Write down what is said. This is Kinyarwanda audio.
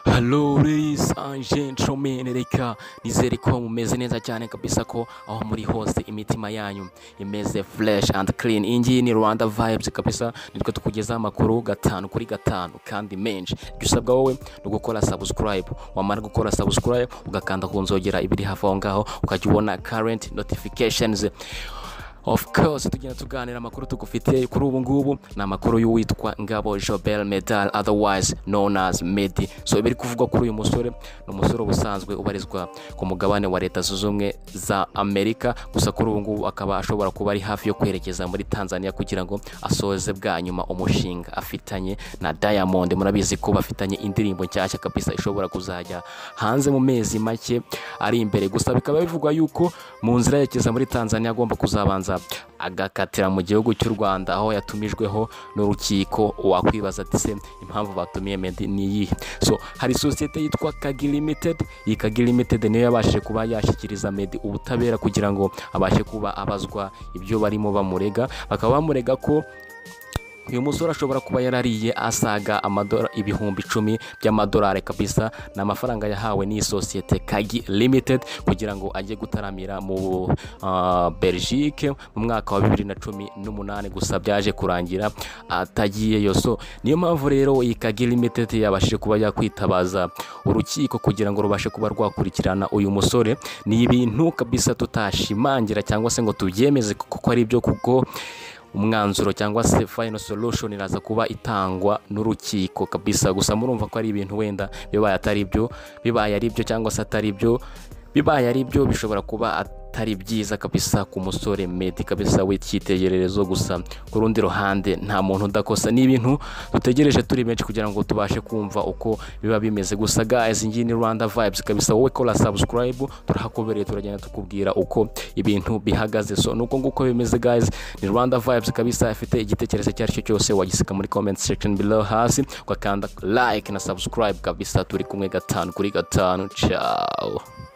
Hello ladies and gentlemen, reka nizere ko mumeze neza cyane kabisa ko aho muri hose imitima yanyu imeze fresh and clean. Iyi ngiyi ni Rwanda vibes kabisa, nitwe tukugezaho amakuru gatanu kuri gatanu kandi menshi. Ibyo usabwa wowe ni ugukora subscribe, wamara gukora subscribe ugakanda ku nzogera ibiri hafi aho ngaho ukajya ubona current notifications of course tugenda tuganira amakuru tugufitiye kuri ubu ngubu ni amakuru y'uwitwa ngabo jobel medal otherwise known as medi so ibiri kuvugwa kuri uyu musore ni umusore ubusanzwe ubarizwa ku mugabane wa leta zunze ubumwe za amerika gusa kuri ubu ngubu akaba ashobora kuba ari hafi yo kwerekeza muri tanzania kugira ngo asoze bwa nyuma umushinga afitanye na diamond murabizi ko bafitanye indirimbo nshyashya kabisa ishobora kuzajya hanze mu mezi make ari imbere gusa bikaba bivugwa yuko mu nzira yerekeza muri tanzania agomba kuzabanza agakatira mu gihugu cy'u rwanda aho yatumijweho n'urukiko wakwibaza ati se impamvu batumiye medi ni iyihe so hari sosiyete yitwa kagi limited iyi kagi limited niyo yabashije kuba yashyikiriza medi ubutabera kugira ngo abashe kuba abazwa ibyo barimo bamurega bakaba bamurega ko uyu musore ashobora kuba yarariye asaga amadora ibihumbi icumi by'amadolari kabisa ni amafaranga yahawe n'iyi sosiyete kagi limited kugira ngo ajye gutaramira mu uh, belgique mu mwaka wa bibiri na cumi n'umunani gusa byaje kurangira atagiyeyo so niyo mpamvu rero iyi kagi limited yabashije kuba yakwitabaza urukiko kugira ngo rubashe kuba rwakurikirana uyu musore ni ibintu kabisa tutashimangira cyangwa se ngo tubyemeze kuko ari ibyo kuko umwanzuro cyangwa se final solution iraza kuba itangwa n'urukiko kabisa gusa murumva ko ari ibintu wenda bibaye atari byo bibaye ari byo cyangwa se atari byo bibaye ari byo bishobora kuba atari byiza kabisa ku musore medi kabisa w'icyitegererezo gusa ku rundi ruhande nta muntu udakosa ni ibintu dutegereje turi benshi kugira ngo tubashe kumva uko biba bimeze gusa guys ngiyi ni rwanda vibes kabisa wowe kora subscribe turahakobereye turagenda tukubwira uko ibintu bihagaze so nuko nguko bimeze guys ni rwanda vibes kabisa ifite igitekerezo icyo ari cyo cyose wagisika muri comment section below hasi ugakanda like na subscribe kabisa turi kumwe gatanu kuri gatanu ciao